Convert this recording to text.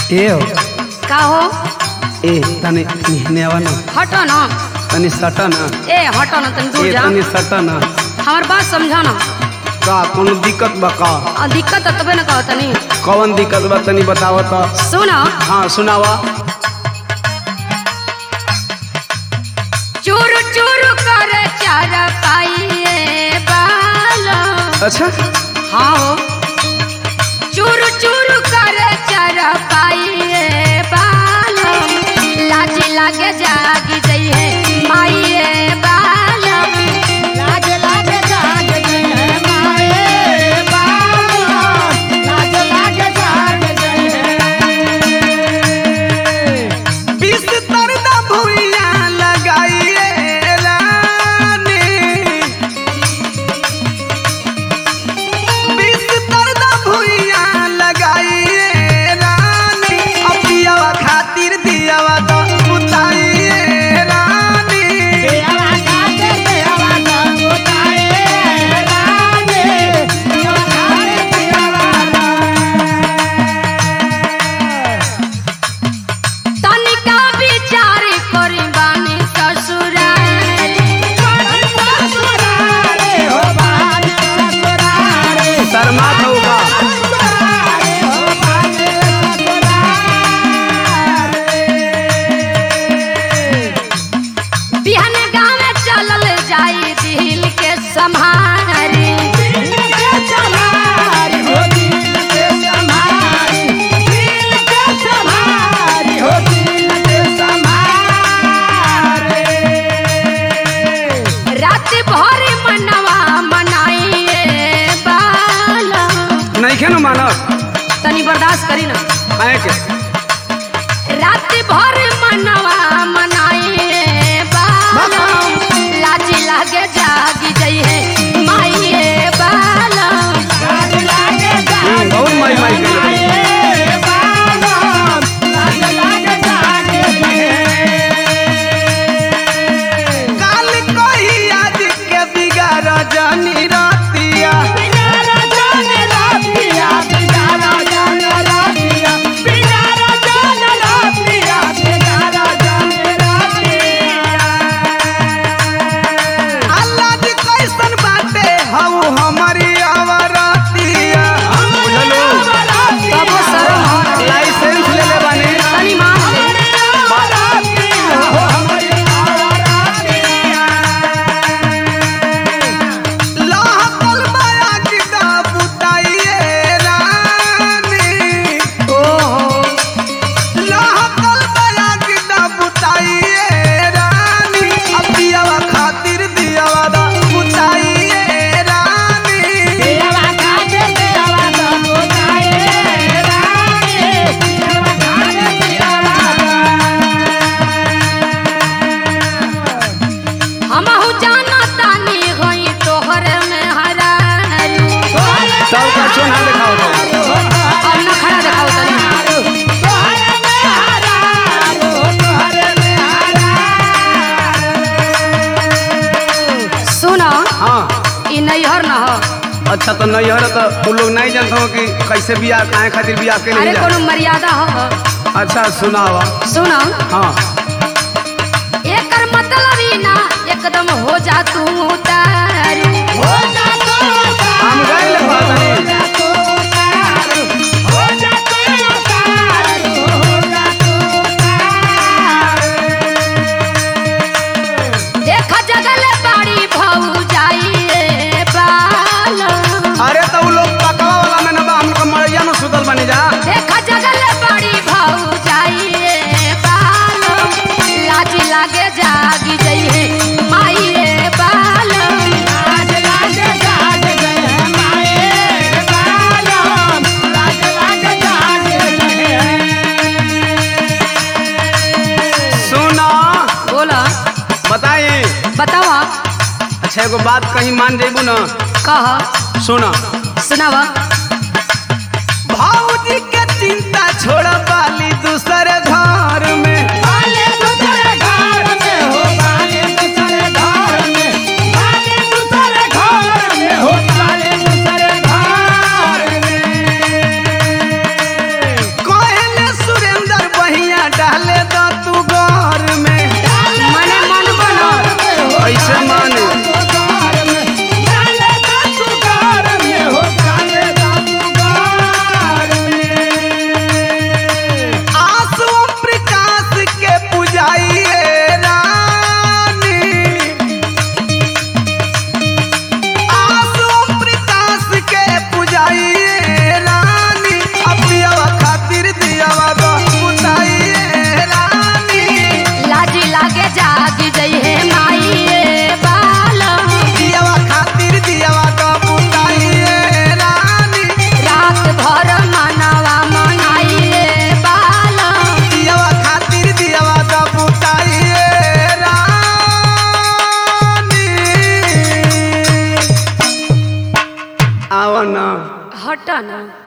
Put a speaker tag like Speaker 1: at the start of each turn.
Speaker 1: ए हो
Speaker 2: का हो
Speaker 1: ए तनी निहने आवा ना
Speaker 2: हटो ना
Speaker 1: तनी सटा ना
Speaker 2: ए हटो ना तनी दूर
Speaker 1: ए
Speaker 2: जा
Speaker 1: तनी सटा ना
Speaker 2: हमार बात समझा ना
Speaker 1: का कोनो दिक्कत बा का
Speaker 2: आ, दिक्कत है तबे ना कहो तनी
Speaker 1: कौन दिक्कत बा तनी बताव त
Speaker 2: सुनो
Speaker 1: हाँ सुनावा
Speaker 2: चूरू चूरू करे चार पाइए बालो
Speaker 1: अच्छा
Speaker 2: हाँ हो चूरू चूरू करे चार पाइए बालो लाज लागे जागी जइए माइए बालो
Speaker 3: लाज लाज जाग गए माए बाबा लाज लाज जाग गए
Speaker 1: बीस तरदा भुइया लगाइए रानी बीस तरदा भुइया लगाइए रानी अपियावा खातिर दियावा तो उताइए रानी
Speaker 3: देवा खाते देवा का उताए राजे देवा खाते देवा
Speaker 2: तनिका विचार करी बानी ससुराल
Speaker 3: ससुरारे हो बान ससुरारे
Speaker 1: शर्मा होगा
Speaker 3: ससुरारे हो बान ससुरारे
Speaker 2: बिहन गाँव चलल जाई दिल के सम्हारी
Speaker 3: दिल के संभारी हो दिल के संभारी दिल के संभारी हो दिल के संभारे
Speaker 2: रात भर मनवा मनाइए बाला
Speaker 1: नहीं खेनो मानव
Speaker 2: तनी बर्दाश्त करी ना
Speaker 1: आए के
Speaker 2: रात भर मनवा मनाइए बाला लाज लागे जागी जइए माइए बाला
Speaker 3: लाज लागे
Speaker 1: हम्म, बहुत माई माई के
Speaker 3: जागे बाबा लाज लागे जागे
Speaker 1: काल कोई आज के बिगाड़ जानी रातिया
Speaker 3: बिगाड़ा जाने रातिया बिगाड़ा जाने रातिया बिगाड़ा जाने रातिया बिगाड़ा जाने रातिया
Speaker 1: अल्लाह जी कैसन बाटे हऊ हमारी आवरातिया बुझलो
Speaker 2: तब वो शर्म हट
Speaker 1: लाइसेंस ले ले बानी
Speaker 2: तनी मान ले
Speaker 1: लहकल माया की दा बुताइए रानी
Speaker 2: ओहो
Speaker 1: लहकल माया की दा बुताइए रानी अपियावा खातिर दियावा दा बुताइए रानी
Speaker 2: हमहु जाना तानी होई तोहर में हरारू
Speaker 1: सब का चोना दिखाओ तो
Speaker 2: अब ना खड़ा देखाओ तनी सुनो
Speaker 1: हाँ
Speaker 2: ई नैहर न हो
Speaker 1: अच्छा तो नहीं हो तो तू लोग नहीं जानते हो कि कैसे बियाह काहे खातिर बियाह के
Speaker 2: अरे
Speaker 1: नहीं
Speaker 2: कोनो मर्यादा हो
Speaker 1: अच्छा सुनावा
Speaker 2: सुनो
Speaker 1: हाँ
Speaker 2: एकर मतलब ही ना एकदम हो जा तू तारू
Speaker 1: हम गए ले बातनी
Speaker 2: देखा जगले बाड़ी भऊ जाइए बाल
Speaker 1: अरे तो उ लोग पकवा वाला में ना बा हम लोग मरैया में सुतल बनी जा
Speaker 2: देखा जगले बाड़ी भऊ जाइए बाल लाज लागे जागी जइए माइए बाल
Speaker 1: सुना
Speaker 2: बोला
Speaker 1: बताइए
Speaker 2: बतावा
Speaker 1: अच्छा एगो बात कहीं मान जेबू ना
Speaker 2: कह
Speaker 1: सुना
Speaker 2: सुनावा
Speaker 1: भाऊजी के चिंता छोड़ बाली दूसरे घर में
Speaker 3: बाले दूसरे घर में हो बाले दूसरे घर में बाले दूसरे घर में हो बाले दूसरे घर में
Speaker 1: आव न
Speaker 2: हट ना